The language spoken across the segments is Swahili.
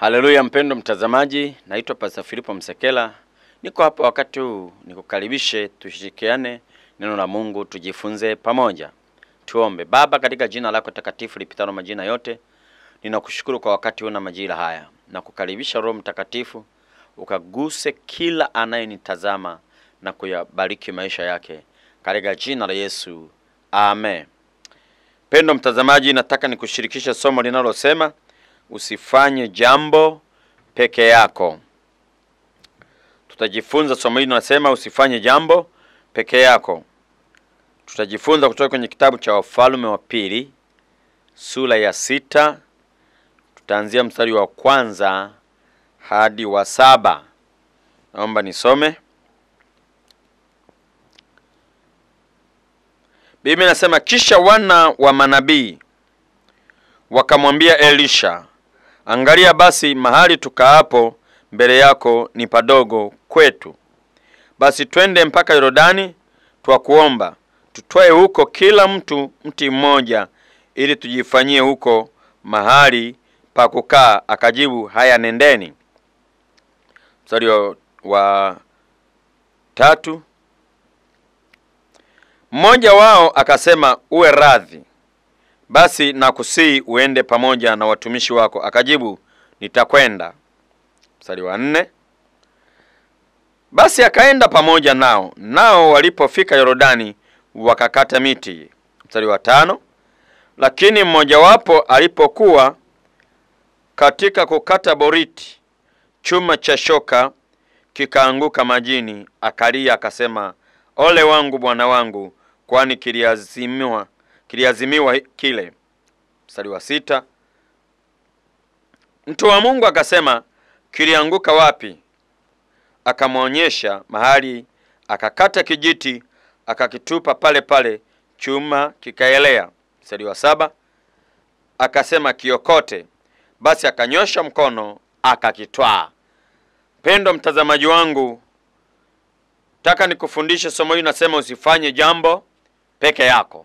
Haleluya, mpendo mtazamaji, naitwa Pastor Filipo Msekela. Niko hapa wakati huu nikukaribishe, tushirikiane neno la Mungu, tujifunze pamoja. Tuombe. Baba, katika jina lako takatifu lipitalo majina yote, ninakushukuru kwa wakati huu na majira haya, na kukaribisha Roho Mtakatifu ukaguse kila anayenitazama na kuyabariki maisha yake katika jina la Yesu, amen. Pendo mtazamaji, nataka nikushirikishe somo linalosema usifanye jambo peke yako. Tutajifunza somo hili linasema usifanye jambo peke yako. Tutajifunza kutoka kwenye kitabu cha Wafalme wa Pili sura ya sita, tutaanzia mstari wa kwanza hadi wa saba. Naomba nisome. Biblia inasema kisha wana wa manabii wakamwambia Elisha, angalia basi, mahali tukaapo mbele yako ni padogo kwetu, basi twende mpaka Yordani, twakuomba tutwae huko kila mtu mti mmoja, ili tujifanyie huko mahali pa kukaa. Akajibu, haya, nendeni. Mstari wa, wa tatu. Mmoja wao akasema, uwe radhi basi nakusii uende pamoja na watumishi wako. Akajibu, nitakwenda. Mstari wa nne. Basi akaenda pamoja nao, nao walipofika Yordani wakakata miti. Mstari wa tano. Lakini mmojawapo alipokuwa katika kukata boriti, chuma cha shoka kikaanguka majini, akalia akasema, ole wangu bwana wangu, kwani kiliazimiwa kiliazimiwa kile. Mstari wa sita. Mtu wa Mungu akasema, kilianguka wapi? Akamwonyesha mahali, akakata kijiti akakitupa pale pale, chuma kikaelea. Mstari wa saba. Akasema, kiokote. Basi akanyosha mkono akakitwaa. Pendo mtazamaji wangu, taka nikufundishe somo hili, nasema usifanye jambo peke yako.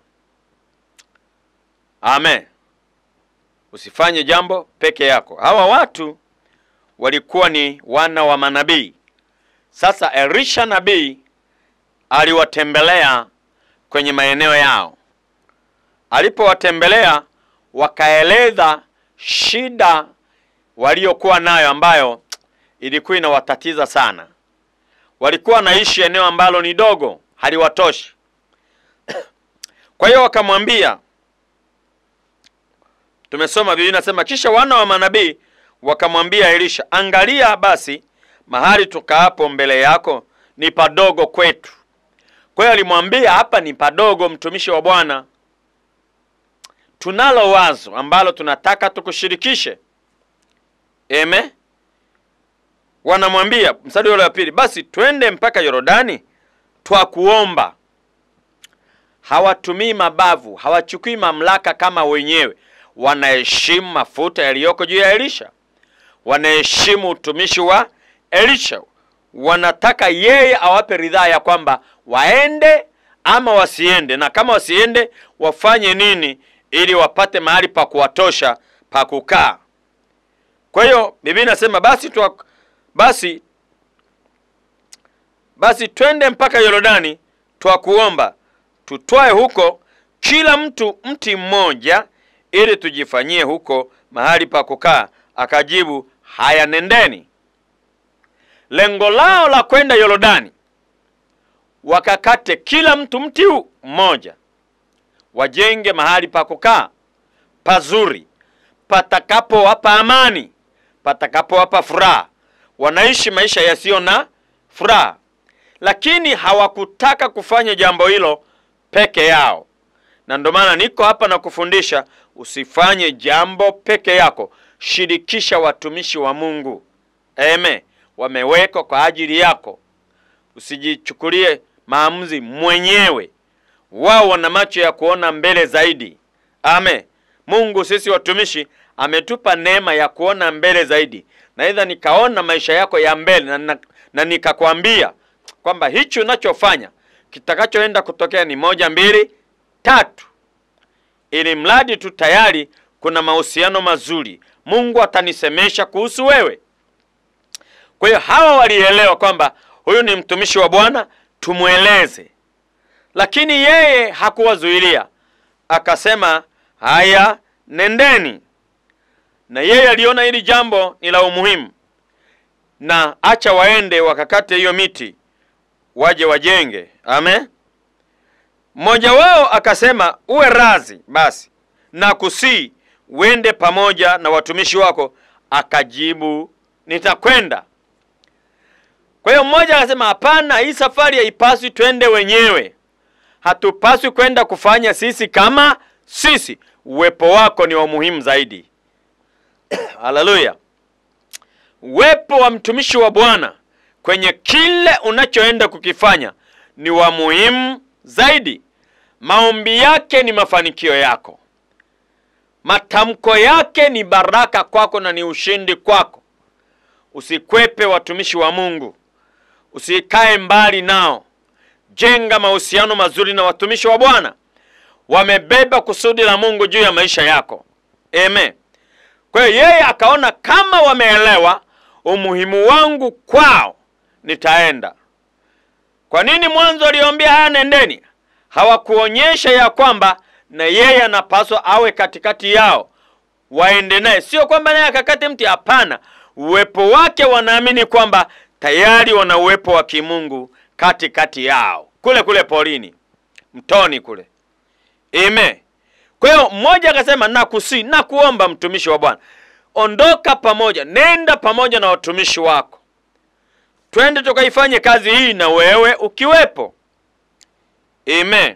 Amen. Usifanye jambo peke yako. Hawa watu walikuwa ni wana wa manabii. Sasa Elisha nabii aliwatembelea kwenye maeneo yao. Alipowatembelea, wakaeleza shida waliokuwa nayo, ambayo ilikuwa inawatatiza sana. Walikuwa wanaishi eneo ambalo ni dogo, haliwatoshi. Kwa hiyo wakamwambia Tumesoma Biblia inasema, kisha wana wa manabii wakamwambia Elisha, angalia basi, mahali tukaapo mbele yako ni padogo kwetu. Kwa hiyo alimwambia hapa ni padogo, mtumishi wa Bwana, tunalo wazo ambalo tunataka tukushirikishe. Eme, wanamwambia mstari ule wa pili, basi twende mpaka Yordani twakuomba. Hawatumii mabavu, hawachukui mamlaka kama wenyewe wanaheshimu mafuta yaliyoko juu ya Elisha, wanaheshimu utumishi wa Elisha. Wanataka yeye awape ridhaa ya kwamba waende ama wasiende, na kama wasiende wafanye nini ili wapate mahali pa kuwatosha pa kukaa. Kwa hiyo Biblia inasema basi tuwa, basi basi twende mpaka Yordani twakuomba tutwae huko kila mtu mti mmoja ili tujifanyie huko mahali pa kukaa. Akajibu, haya, nendeni. Lengo lao la kwenda Yordani, wakakate kila mtu mti huu mmoja, wajenge mahali pa kukaa pazuri, patakapowapa amani, patakapowapa furaha. Wanaishi maisha yasiyo na furaha, lakini hawakutaka kufanya jambo hilo peke yao na ndio maana niko hapa na kufundisha usifanye jambo peke yako. Shirikisha watumishi wa Mungu, eme, wamewekwa kwa ajili yako. Usijichukulie maamuzi mwenyewe, wao wana macho ya kuona mbele zaidi. Ame, Mungu sisi watumishi ametupa neema ya kuona mbele zaidi, na idha nikaona maisha yako ya mbele na, na, na nikakwambia kwamba hichi unachofanya kitakachoenda kutokea ni moja, mbili tatu, ili mradi tu tayari kuna mahusiano mazuri, Mungu atanisemesha kuhusu wewe. Kwa hiyo hawa walielewa kwamba huyu ni mtumishi wa Bwana, tumweleze. Lakini yeye hakuwazuilia, akasema haya, nendeni. Na yeye aliona hili jambo ni la umuhimu, na acha waende wakakate hiyo miti waje wajenge. Amen. Mmoja wao akasema, uwe razi basi na kusii uende pamoja na watumishi wako. Akajibu, nitakwenda. Kwa hiyo mmoja akasema, hapana, hii safari haipaswi twende wenyewe, hatupaswi kwenda kufanya sisi kama sisi. Uwepo wako ni wa muhimu zaidi. Haleluya! Uwepo wa mtumishi wa Bwana kwenye kile unachoenda kukifanya ni wa muhimu zaidi. Maombi yake ni mafanikio yako, matamko yake ni baraka kwako na ni ushindi kwako. Usikwepe watumishi wa Mungu, usikae mbali nao. Jenga mahusiano mazuri na watumishi wa Bwana, wamebeba kusudi la Mungu juu ya maisha yako. Amen. Kwa hiyo yeye akaona kama wameelewa umuhimu wangu kwao, nitaenda. Kwa nini mwanzo aliwaambia haya, nendeni? Hawakuonyesha ya kwamba na yeye anapaswa awe katikati yao, waende naye, sio kwamba naye akakate mti. Hapana, uwepo wake, wanaamini kwamba tayari wana uwepo wa kimungu katikati yao, kule kule porini, mtoni kule. Amen. Kwa hiyo mmoja akasema, nakusi na kuomba mtumishi wa Bwana, ondoka pamoja, nenda pamoja na watumishi wako, twende tukaifanye kazi hii na wewe ukiwepo. Amen.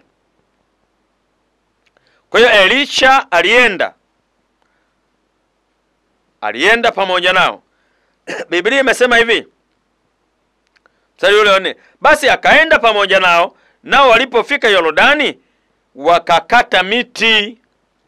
Kwa hiyo Elisha alienda, alienda pamoja nao. Biblia imesema hivi mstari ule wa nne, basi akaenda pamoja nao, nao walipofika Yordani wakakata miti.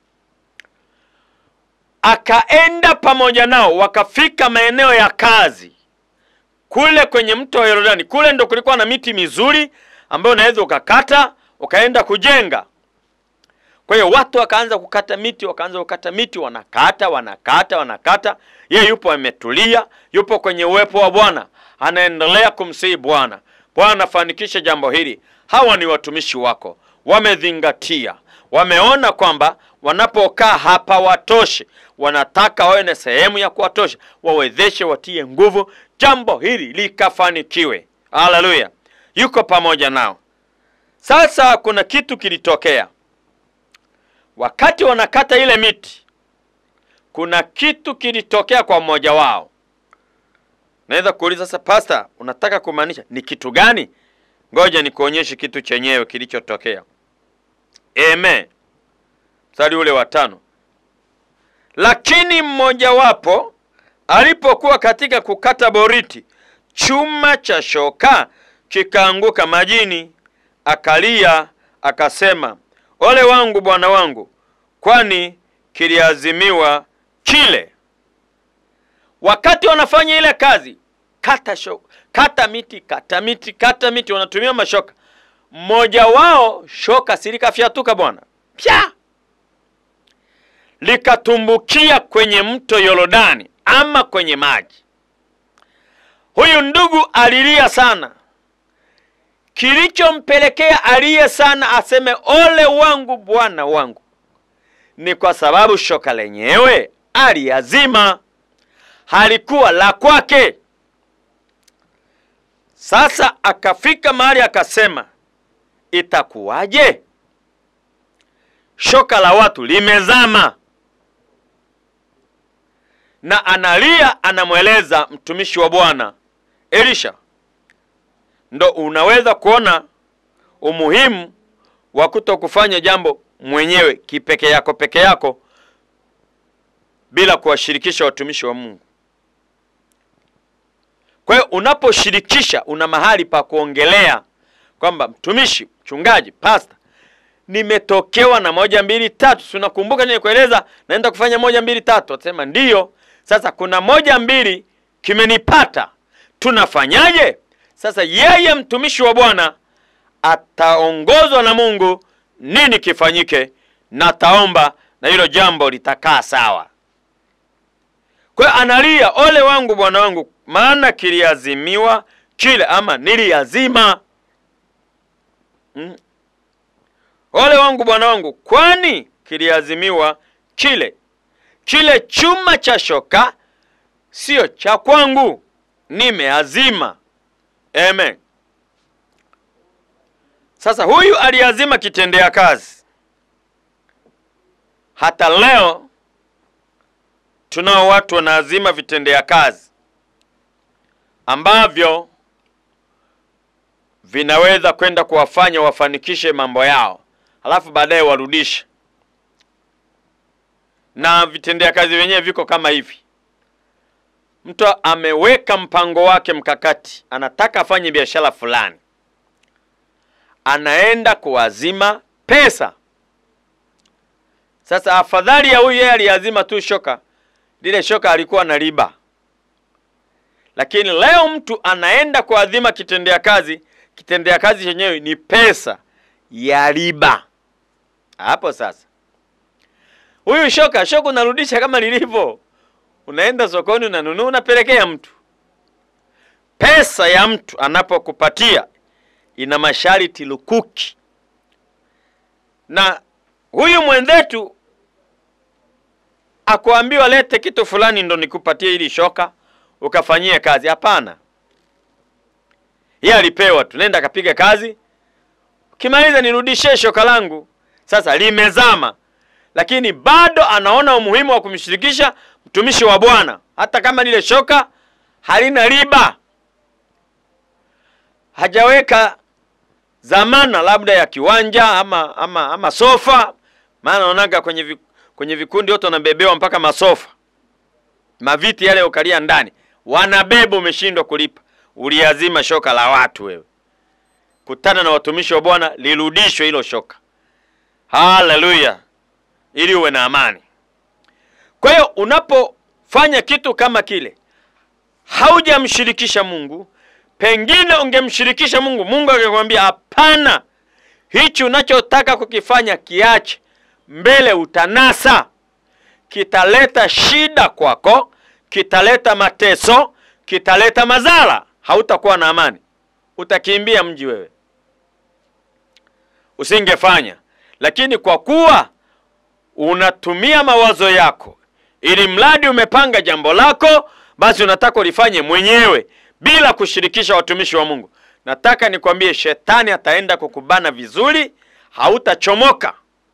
Akaenda pamoja nao wakafika maeneo ya kazi kule kwenye mto wa Yordani. Kule ndo kulikuwa na miti mizuri ambayo unaweza ukakata ukaenda kujenga. Kwa hiyo watu wakaanza kukata miti, wakaanza kukata miti, wanakata wanakata wanakata. Yeye yupo ametulia, yupo kwenye uwepo wa Bwana, anaendelea kumsihi Bwana, Bwana fanikisha jambo hili. Hawa ni watumishi wako, wamezingatia, wameona kwamba wanapokaa hapa watoshe, wanataka wawe na sehemu ya kuwatosha, wawezeshe, watie nguvu, jambo hili likafanikiwe. Haleluya, yuko pamoja nao. Sasa kuna kitu kilitokea wakati wanakata ile miti, kuna kitu kilitokea kwa mmoja wao. Naweza kuuliza sasa, pasta, unataka kumaanisha ni kitu gani? Ngoja nikuonyeshe kitu chenyewe kilichotokea. Amen. Mstari ule wa tano, lakini mmojawapo alipokuwa katika kukata boriti, chuma cha shoka kikaanguka majini, akalia akasema, ole wangu bwana wangu, kwani kiliazimiwa kile. Wakati wanafanya ile kazi, kata shoka, kata miti, kata miti, kata miti, wanatumia mashoka. Mmoja wao shoka silikafyatuka bwana, pya likatumbukia kwenye mto Yordani ama kwenye maji. Huyu ndugu alilia sana. Kilichompelekea aliye sana aseme ole wangu bwana wangu ni kwa sababu shoka lenyewe aliazima, halikuwa la kwake. Sasa akafika mahali akasema, itakuwaje? Shoka la watu limezama. Na analia, anamweleza mtumishi wa Bwana Elisha. Ndo unaweza kuona umuhimu wa kuto kufanya jambo mwenyewe kipeke yako peke yako bila kuwashirikisha watumishi wa Mungu. Kwa hiyo unaposhirikisha, una mahali pa kuongelea kwamba mtumishi, mchungaji, pasta, nimetokewa na moja mbili tatu. Si unakumbuka nilikueleza naenda kufanya moja mbili tatu? Atasema ndiyo. Sasa kuna moja mbili kimenipata, tunafanyaje? Sasa yeye mtumishi wa Bwana ataongozwa na Mungu nini kifanyike, na taomba na hilo jambo litakaa sawa. Kwa hiyo analia, ole wangu bwana wangu, maana kiliazimiwa kile, ama niliazima. Mm. Ole wangu bwana wangu, kwani kiliazimiwa kile. Kile chuma cha shoka sio cha kwangu, nimeazima. Amen. Sasa huyu aliazima kitendea kazi. Hata leo tunao watu wanaazima vitendea kazi ambavyo vinaweza kwenda kuwafanya wafanikishe mambo yao, halafu baadaye warudishe. Na vitendea kazi vyenyewe viko kama hivi: mtu ameweka mpango wake mkakati, anataka afanye biashara fulani, anaenda kuazima pesa. Sasa afadhali ya huyu yeye aliazima tu shoka, lile shoka alikuwa na riba, lakini leo mtu anaenda kuazima kitendea kazi, kitendea kazi chenyewe ni pesa ya riba. Hapo sasa huyu shoka shoka unarudisha kama lilivyo, unaenda sokoni unanunua, unapelekea mtu. Pesa ya mtu anapokupatia ina masharti lukuki, na huyu mwenzetu akuambiwa lete kitu fulani ndo nikupatie ili shoka ukafanyie kazi. Hapana, yeye alipewa tu, nenda akapiga kazi, ukimaliza nirudishie shoka langu. Sasa limezama, lakini bado anaona umuhimu wa kumshirikisha mtumishi wa Bwana, hata kama lile shoka halina riba, hajaweka dhamana labda ya kiwanja ama ama, ama sofa. Maana naonaga kwenye vi, kwenye vikundi wote wanabebewa mpaka masofa, maviti yale ukalia ndani, wanabeba. Umeshindwa kulipa, uliazima shoka la watu wewe. Kutana na watumishi wa Bwana, lirudishwe hilo shoka. Haleluya, ili uwe na amani. Kwa hiyo unapofanya kitu kama kile, haujamshirikisha Mungu. Pengine ungemshirikisha Mungu, Mungu angekwambia hapana, hichi unachotaka kukifanya kiache, mbele utanasa, kitaleta shida kwako, kitaleta mateso, kitaleta madhara, hautakuwa na amani, utakimbia mji wewe, usingefanya. Lakini kwa kuwa unatumia mawazo yako, ili mradi umepanga jambo lako, basi unataka ulifanye mwenyewe bila kushirikisha watumishi wa Mungu. Nataka nikwambie, shetani ataenda kukubana vizuri, hautachomoka,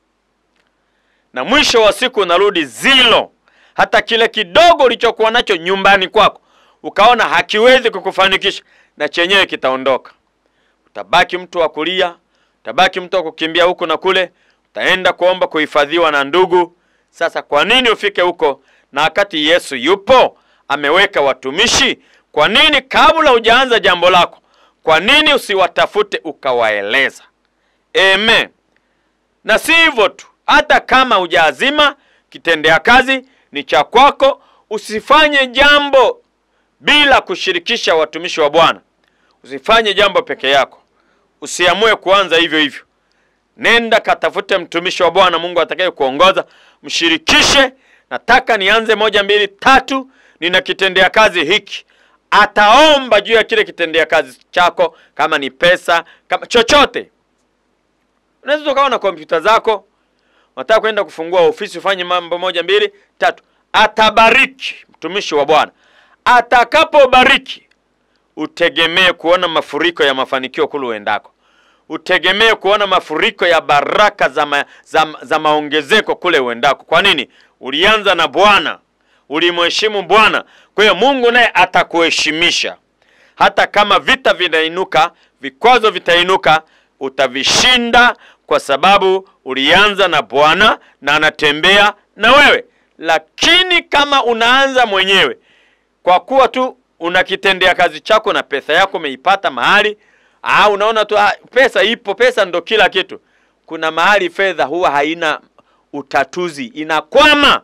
na mwisho wa siku unarudi zilo. Hata kile kidogo ulichokuwa nacho nyumbani kwako ukaona hakiwezi kukufanikisha, na chenyewe kitaondoka. Utabaki mtu wa kulia, utabaki mtu wa kukimbia huku na kule, utaenda kuomba kuhifadhiwa na ndugu. Sasa kwa nini ufike huko na wakati Yesu yupo ameweka watumishi? Kwa nini kabla hujaanza jambo lako, kwa nini usiwatafute ukawaeleza? Amen. Na si hivyo tu, hata kama hujaazima kitendea kazi ni cha kwako, usifanye jambo bila kushirikisha watumishi wa Bwana. Usifanye jambo peke yako, usiamue kuanza hivyo hivyo. Nenda katafute mtumishi wa Bwana, Mungu atakaye kuongoza, mshirikishe. Nataka nianze moja, mbili, tatu, nina kitendea kazi hiki ataomba juu ya kile kitendea kazi chako, kama ni pesa, kama chochote. Unaweza ukawa na kompyuta zako, unataka kwenda kufungua ofisi, ufanye mambo moja mbili tatu. Atabariki mtumishi wa Bwana. Atakapobariki, utegemee kuona mafuriko ya mafanikio kule uendako, utegemee kuona mafuriko ya baraka za, ma, za, za maongezeko kule uendako. Kwa nini? Ulianza na Bwana, ulimheshimu Bwana. Kwa hiyo Mungu naye atakuheshimisha. Hata kama vita vinainuka, vikwazo vitainuka, utavishinda kwa sababu ulianza na Bwana na anatembea na wewe. Lakini kama unaanza mwenyewe, kwa kuwa tu una kitendea kazi chako na pesa yako umeipata mahali, au unaona tu ah, pesa ipo, pesa ndo kila kitu. Kuna mahali fedha huwa haina utatuzi, inakwama.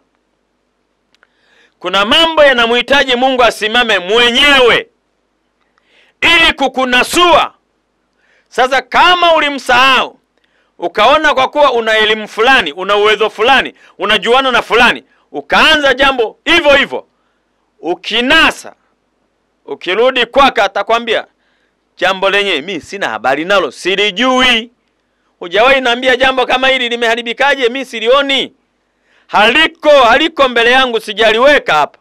Kuna mambo yanamhitaji Mungu asimame mwenyewe ili kukunasua. Sasa kama ulimsahau ukaona kwa kuwa una elimu fulani, una uwezo fulani, unajuana na fulani, ukaanza jambo hivyo hivyo, ukinasa ukirudi kwake atakwambia jambo lenye mi sina habari nalo, silijui. Hujawahi naambia jambo kama hili limeharibikaje, mi silioni, haliko haliko mbele yangu, sijaliweka hapa.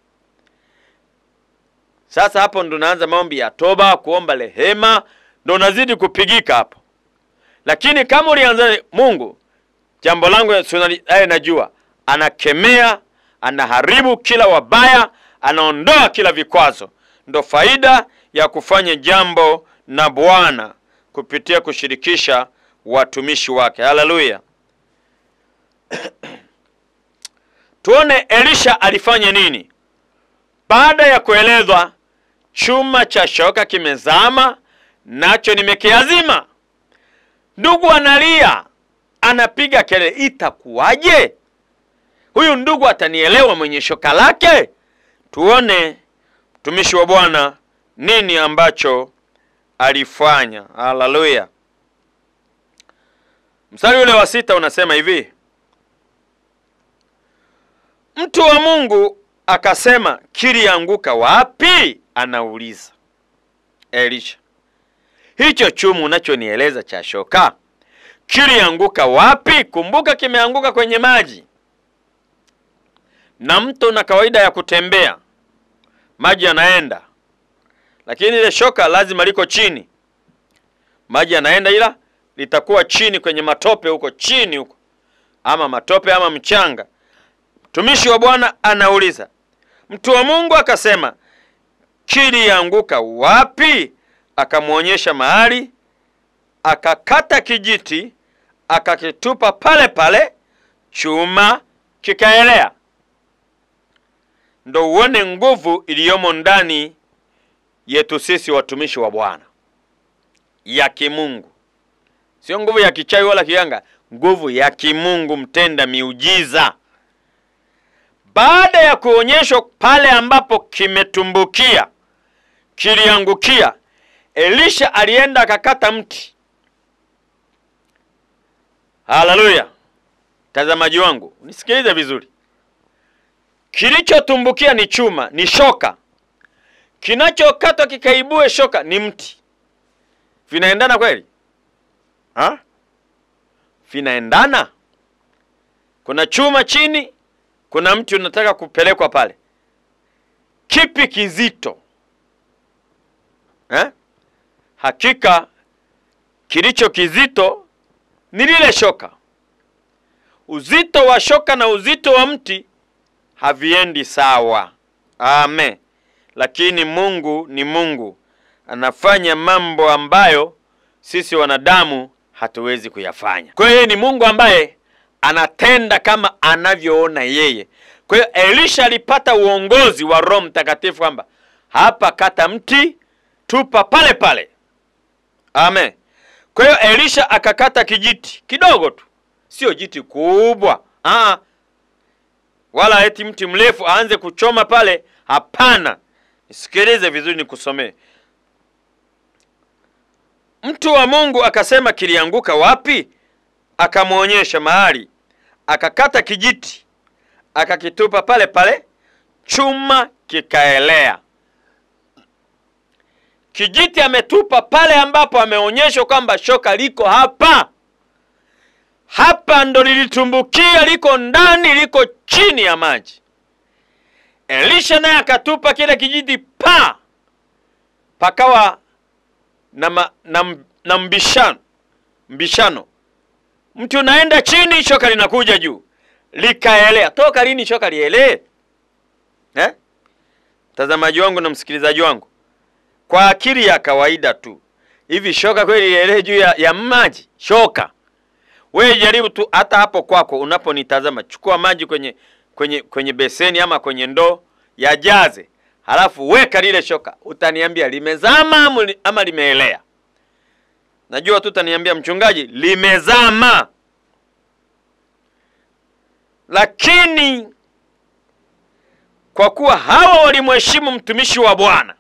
Sasa hapo ndo naanza maombi ya toba, kuomba rehema, ndo nazidi kupigika hapo. Lakini kama ulianza Mungu, jambo langu aye najua, anakemea, anaharibu kila wabaya, anaondoa kila vikwazo. Ndo faida ya kufanya jambo na Bwana kupitia kushirikisha watumishi wake. Haleluya! Tuone Elisha alifanya nini baada ya kuelezwa chuma cha shoka kimezama, nacho nimekiazima. Ndugu analia, anapiga kelele, itakuwaje? Huyu ndugu atanielewa mwenye shoka lake? Tuone mtumishi wa Bwana nini ambacho alifanya. Haleluya! Mstari ule wa sita unasema hivi, mtu wa Mungu akasema, kilianguka wapi? Anauliza Elisha, hicho chuma unachonieleza cha shoka kilianguka wapi? Kumbuka kimeanguka kwenye maji, na mto na kawaida ya kutembea maji yanaenda, lakini ile shoka lazima liko chini. Maji yanaenda, ila litakuwa chini kwenye matope huko chini huko, ama matope ama mchanga. Mtumishi wa Bwana anauliza, mtu wa Mungu akasema, kilianguka wapi? Akamwonyesha mahali, akakata kijiti, akakitupa pale pale, chuma kikaelea. Ndo uone nguvu iliyomo ndani yetu sisi watumishi wa Bwana ya kimungu, sio nguvu ya kichawi wala kiganga, nguvu ya kimungu, mtenda miujiza. Baada ya kuonyeshwa pale ambapo kimetumbukia, kiliangukia, Elisha alienda akakata mti. Haleluya! Mtazamaji wangu unisikilize vizuri. Kilichotumbukia ni chuma, ni shoka. Kinachokatwa kikaibue shoka ni mti. Vinaendana kweli ha? Vinaendana. Kuna chuma chini, kuna mti unataka kupelekwa pale. Kipi kizito ha? Hakika kilicho kizito ni lile shoka. Uzito wa shoka na uzito wa mti haviendi sawa. Amen. Lakini Mungu ni Mungu, anafanya mambo ambayo sisi wanadamu hatuwezi kuyafanya. Kwa hiyo ni Mungu ambaye anatenda kama anavyoona yeye. Kwa hiyo Elisha alipata uongozi wa Roho Mtakatifu kwamba hapa, kata mti, tupa pale pale. Amen. Kwa hiyo Elisha akakata kijiti kidogo tu, sio jiti kubwa ah, wala eti mti mrefu aanze kuchoma pale. Hapana, nisikilize vizuri, nikusomee. Mtu wa Mungu akasema, kilianguka wapi? Akamwonyesha mahali, akakata kijiti, akakitupa pale pale, chuma kikaelea. Kijiti ametupa pale ambapo ameonyeshwa kwamba shoka liko hapa hapa ndo lilitumbukia, liko ndani, liko chini ya maji. Elisha naye akatupa kile kijiti pa pakawa na, ma, na, na mbishano mbishano, mti unaenda chini, shoka linakuja juu, likaelea. Toka lini shoka lielee eh? Mtazamaji wangu na msikilizaji wangu, kwa akili ya kawaida tu hivi shoka kweli lielee juu ya, ya maji? Shoka wewe jaribu tu hata hapo kwako unaponitazama, chukua maji kwenye kwenye kwenye beseni ama kwenye ndoo yajaze, halafu weka lile shoka, utaniambia limezama ama limeelea? Najua tu utaniambia mchungaji, limezama. Lakini kwa kuwa hawa walimheshimu mtumishi wa Bwana,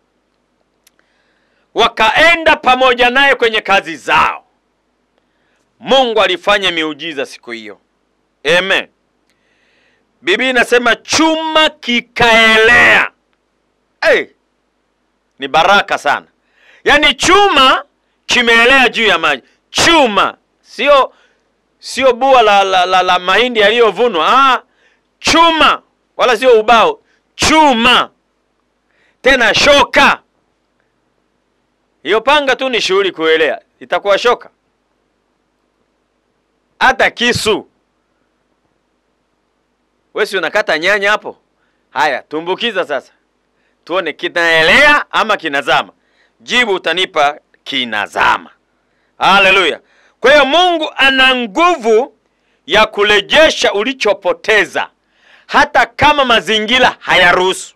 wakaenda pamoja naye kwenye kazi zao Mungu alifanya miujiza siku hiyo. Amen. Biblia inasema chuma kikaelea. hey, ni baraka sana. Yaani chuma kimeelea juu ya maji, chuma sio sio bua la, la, la, la mahindi yaliyovunwa. Ah, chuma wala sio ubao, chuma tena shoka. Hiyo panga tu ni shughuli kuelea, itakuwa shoka. Hata kisu, wewe si unakata nyanya hapo? Haya, tumbukiza sasa, tuone kinaelea ama kinazama. Jibu utanipa kinazama. Haleluya! Kwa hiyo Mungu ana nguvu ya kurejesha ulichopoteza hata kama mazingira hayaruhusu.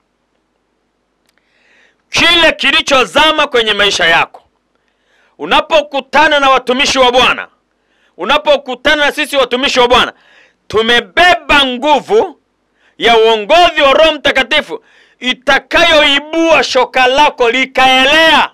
Kile kilichozama kwenye maisha yako, unapokutana na watumishi wa Bwana, unapokutana na sisi watumishi wa Bwana, tumebeba nguvu ya uongozi wa Roho Mtakatifu itakayoibua shoka lako likaelea.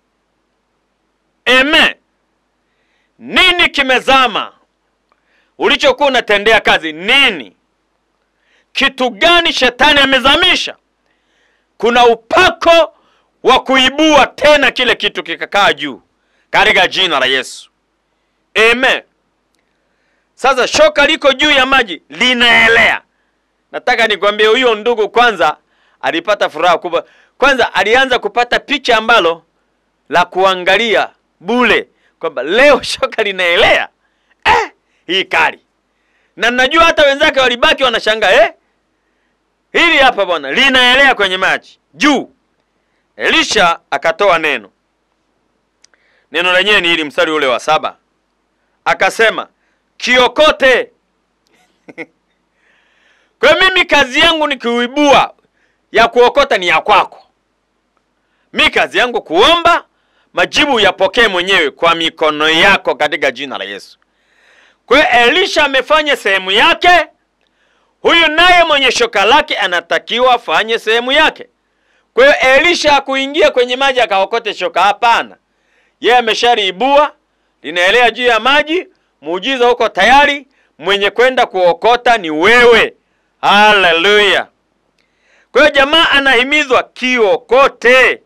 Amen. Nini kimezama ulichokuwa unatendea kazi? Nini? Kitu gani shetani amezamisha? Kuna upako wa kuibua tena kile kitu kikakaa juu katika jina la Yesu. Amen. Sasa shoka liko juu ya maji linaelea. Nataka nikwambie huyo ndugu kwanza alipata furaha kubwa. Kwanza alianza kupata picha ambalo la kuangalia bule kwamba leo shoka linaelea eh, hii kali. Na najua hata wenzake walibaki wanashangaa eh, hili hapa bwana linaelea kwenye maji juu. Elisha akatoa neno, neno lenyewe ni hili, mstari ule wa saba, akasema kiokote. Kwa hiyo mimi kazi yangu ni kuibua, ya kuokota ni ya kwako. Mi kazi yangu kuomba, majibu yapokee mwenyewe kwa mikono yako katika jina la Yesu. Kwa hiyo Elisha amefanya sehemu yake, huyu naye mwenye shoka lake anatakiwa afanye sehemu yake. Kwa hiyo Elisha hakuingia kwenye maji akaokote shoka, hapana. Yeye ameshaliibua, linaelea juu ya maji, muujiza huko tayari, mwenye kwenda kuokota ni wewe. Haleluya! Kwa hiyo jamaa anahimizwa kiokote.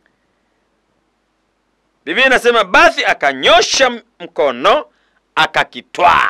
Biblia inasema basi akanyosha mkono akakitwaa.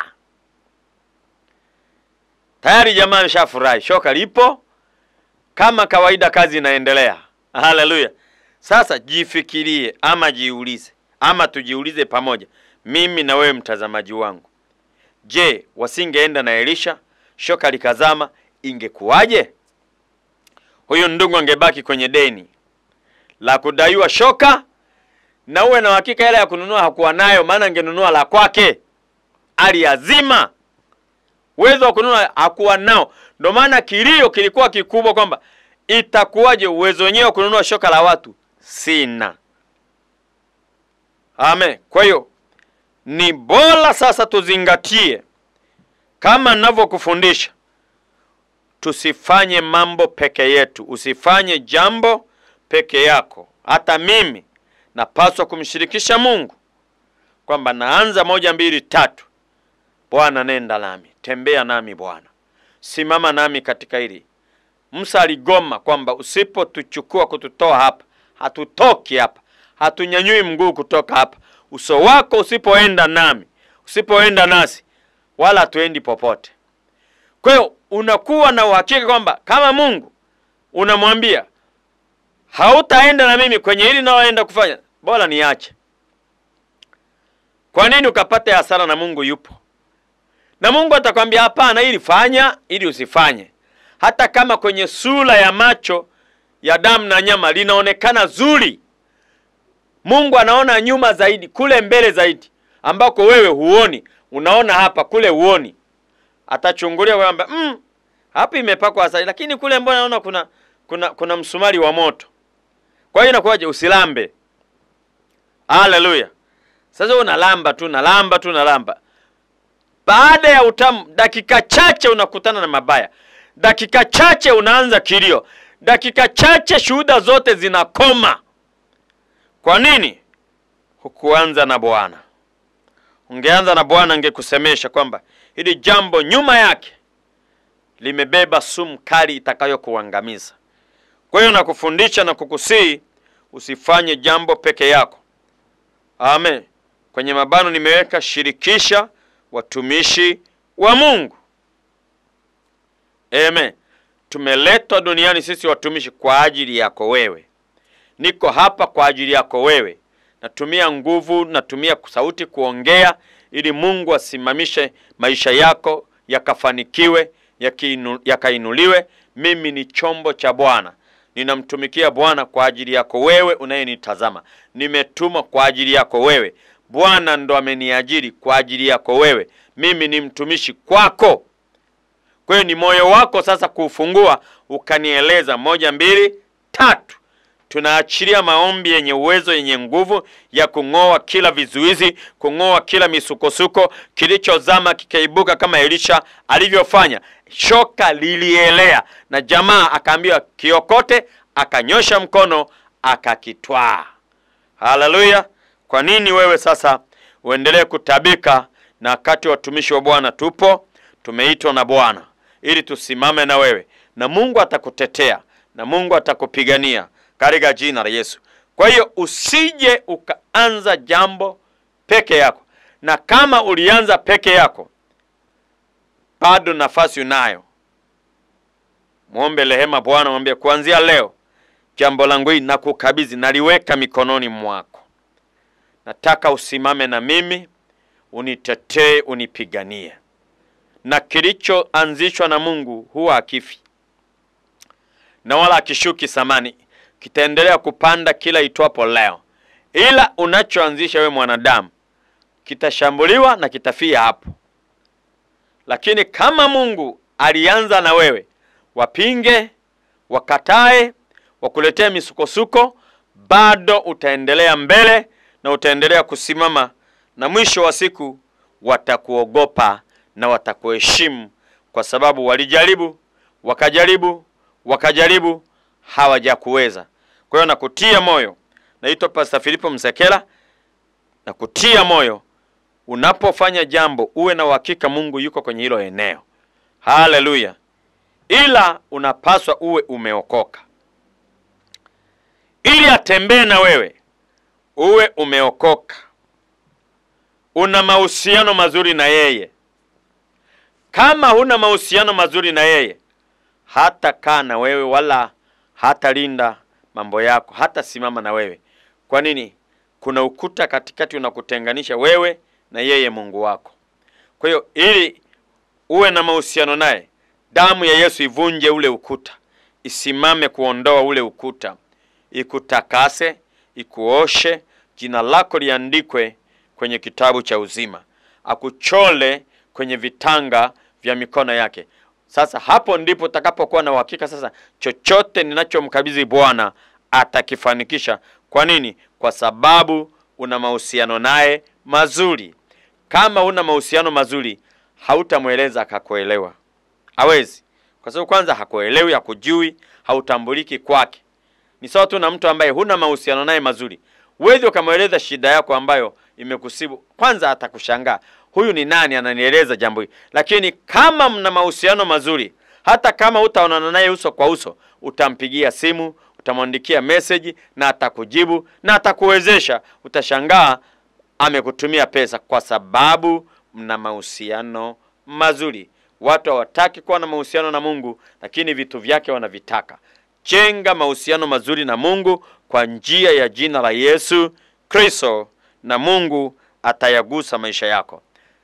Tayari jamaa ameshafurahi, shoka lipo kama kawaida, kazi inaendelea. Haleluya! Sasa jifikirie, ama jiulize, ama tujiulize pamoja, mimi na wewe mtazamaji wangu. Je, wasingeenda na Elisha, shoka likazama, ingekuwaje? Huyu ndugu angebaki kwenye deni la kudaiwa shoka, na uwe na uhakika hela ya kununua hakuwa nayo, maana angenunua la kwake. Aliazima uwezo wa kununua hakuwa nao, ndio maana kilio kilikuwa kikubwa kwamba itakuwaje, uwezo wenyewe wa kununua shoka la watu sina. Amen. Kwa hiyo ni bora sasa tuzingatie kama ninavyokufundisha, tusifanye mambo peke yetu. Usifanye jambo peke yako. Hata mimi napaswa kumshirikisha Mungu kwamba naanza moja, mbili, tatu. Bwana, nenda nami, tembea nami Bwana, simama nami katika hili. Musa aligoma kwamba usipotuchukua kututoa hapa, hatutoki hapa, hatunyanyui mguu kutoka hapa. Uso wako usipoenda nami, usipoenda nasi, wala hatuendi popote. Kwa hiyo unakuwa na uhakika kwamba kama Mungu unamwambia hautaenda na mimi kwenye hili naoenda kufanya, bora niache. Kwa nini ukapate hasara na Mungu yupo? Na Mungu atakwambia hapana, ili fanya, ili usifanye. Hata kama kwenye sura ya macho ya damu na nyama linaonekana zuri, Mungu anaona nyuma zaidi, kule mbele zaidi, ambako wewe huoni. Unaona hapa, kule huoni. Atachungulia kwamba mm, hapa imepakwa asali, lakini kule mbona naona kuna kuna kuna msumari wa moto. Kwa hiyo inakuwaje? Usilambe. Haleluya! Sasa unalamba tu nalamba tu nalamba, baada ya utamu, dakika chache unakutana na mabaya, dakika chache unaanza kilio, dakika chache shuhuda zote zinakoma. Kwa nini? Hukuanza na Bwana. Ungeanza na Bwana, angekusemesha kwamba hili jambo nyuma yake limebeba sumu kali itakayokuangamiza. Kwa hiyo nakufundisha na kukusii usifanye jambo peke yako. Amen. Kwenye mabano nimeweka shirikisha watumishi wa Mungu. Amen. Tumeletwa duniani sisi watumishi kwa ajili yako wewe. Niko hapa kwa ajili yako wewe. Natumia nguvu, natumia sauti kuongea ili Mungu asimamishe maisha yako yakafanikiwe, yakiinu- yakainuliwe. Mimi ni chombo cha Bwana, ninamtumikia Bwana kwa ajili yako wewe unayenitazama. Nimetumwa kwa ajili yako wewe. Bwana ndo ameniajiri kwa ajili yako wewe. Mimi ni mtumishi kwako. Kwa hiyo ni moyo wako sasa kuufungua ukanieleza moja, mbili, tatu. Tunaachilia maombi yenye uwezo, yenye nguvu ya kung'oa kila vizuizi, kung'oa kila misukosuko, kilichozama kikaibuka kama Elisha alivyofanya. Shoka lilielea na jamaa akaambiwa kiokote, akanyosha mkono akakitwaa. Haleluya! Kwa nini wewe sasa uendelee kutabika, na wakati watumishi wa Bwana tupo, tumeitwa na Bwana ili tusimame na wewe, na Mungu atakutetea na Mungu atakupigania katika jina la Yesu. Kwa hiyo usije ukaanza jambo peke yako, na kama ulianza peke yako, bado nafasi unayo. Mwombe rehema Bwana, mwambie kuanzia leo jambo langu hili nakukabidhi, naliweka mikononi mwako. Nataka usimame na mimi, unitetee, unipiganie. Na kilichoanzishwa na Mungu huwa hakifi na wala akishuki samani, kitaendelea kupanda kila itwapo leo. Ila unachoanzisha we mwanadamu kitashambuliwa na kitafia hapo. Lakini kama Mungu alianza na wewe, wapinge, wakatae, wakuletea misukosuko, bado utaendelea mbele na utaendelea kusimama, na mwisho wa siku watakuogopa na watakuheshimu, kwa sababu walijaribu, wakajaribu, wakajaribu, hawajakuweza. Kwa hiyo nakutia moyo, naitwa Pastor Filipo Msekela, nakutia moyo unapofanya jambo uwe na uhakika Mungu yuko kwenye hilo eneo. Haleluya! Ila unapaswa uwe umeokoka, ili atembee na wewe, uwe umeokoka, una mahusiano mazuri na yeye. Kama huna mahusiano mazuri na yeye, hata kaa na wewe wala hatalinda mambo yako, hata simama na wewe. Kwa nini? Kuna ukuta katikati unakutenganisha wewe na yeye Mungu wako. Kwa hiyo ili uwe na mahusiano naye, damu ya Yesu ivunje ule ukuta, isimame kuondoa ule ukuta, ikutakase, ikuoshe, jina lako liandikwe kwenye kitabu cha uzima, akuchole kwenye vitanga vya mikono yake. Sasa hapo ndipo utakapokuwa na uhakika sasa, chochote ninachomkabidhi Bwana atakifanikisha. Kwa nini? Kwa sababu una mahusiano naye mazuri. Kama una mahusiano mazuri, hautamweleza akakuelewa, hawezi, kwa sababu kwanza hakuelewi, hakujui, hautambuliki kwake. Ni sawa tu na mtu ambaye huna mahusiano naye mazuri, huwezi ukamweleza shida yako ambayo imekusibu. Kwanza atakushangaa, huyu ni nani ananieleza jambo hili? Lakini kama mna mahusiano mazuri, hata kama hutaonana naye uso kwa uso, utampigia simu, utamwandikia meseji na atakujibu na atakuwezesha. Utashangaa amekutumia pesa, kwa sababu mna mahusiano mazuri. Watu hawataki kuwa na mahusiano na Mungu, lakini vitu vyake wanavitaka. Jenga mahusiano mazuri na Mungu kwa njia ya jina la Yesu Kristo, na Mungu atayagusa maisha yako.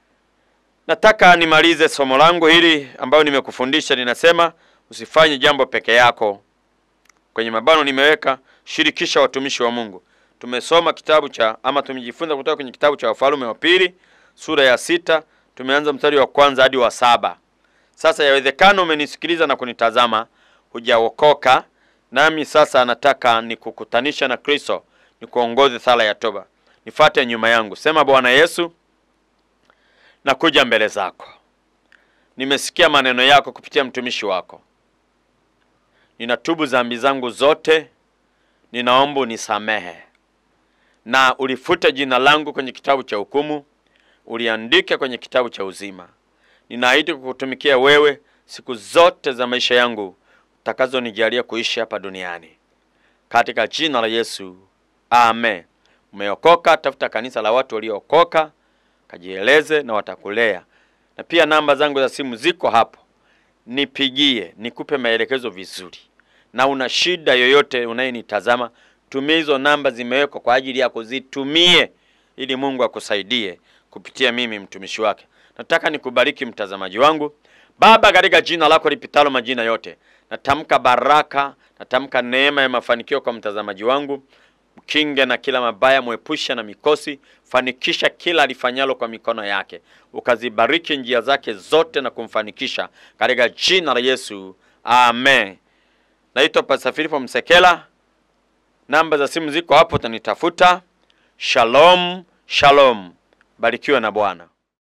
Nataka nimalize somo langu hili ambayo nimekufundisha. Ninasema usifanye jambo peke yako. Kwenye mabano nimeweka shirikisha watumishi wa Mungu. Tumesoma kitabu cha ama tumejifunza kutoka kwenye kitabu cha Wafalme wa Pili sura ya sita, tumeanza mstari wa kwanza hadi wa saba. Sasa yawezekana umenisikiliza na kunitazama hujaokoka, nami sasa nataka nikukutanisha na Kristo, nikuongoze sala ya toba. Nifate nyuma yangu, sema: Bwana Yesu, nakuja mbele zako, nimesikia maneno yako kupitia mtumishi wako, ninatubu dhambi zangu zote, ninaomba unisamehe na ulifute jina langu kwenye kitabu cha hukumu, uliandike kwenye kitabu cha uzima. Ninaahidi kukutumikia wewe siku zote za maisha yangu takazonijalia kuishi hapa duniani katika jina la Yesu, amen. Umeokoka, tafuta kanisa la watu waliookoka, kajieleze na watakulea. Na pia namba zangu za simu ziko hapo, nipigie nikupe maelekezo vizuri. Na una shida yoyote unayenitazama, tumia hizo namba, zimewekwa kwa ajili yako, zitumie ili Mungu akusaidie kupitia mimi mtumishi wake. Nataka nikubariki mtazamaji wangu. Baba, katika jina lako lipitalo majina yote, natamka baraka, natamka neema ya mafanikio kwa mtazamaji wangu. Mkinge na kila mabaya, mwepusha na mikosi, fanikisha kila alifanyalo kwa mikono yake, ukazibariki njia zake zote na kumfanikisha katika jina la Yesu, amen. Naitwa Pastor Filipo Msekela, namba za simu ziko hapo, utanitafuta. Shalom, shalom, barikiwa na Bwana.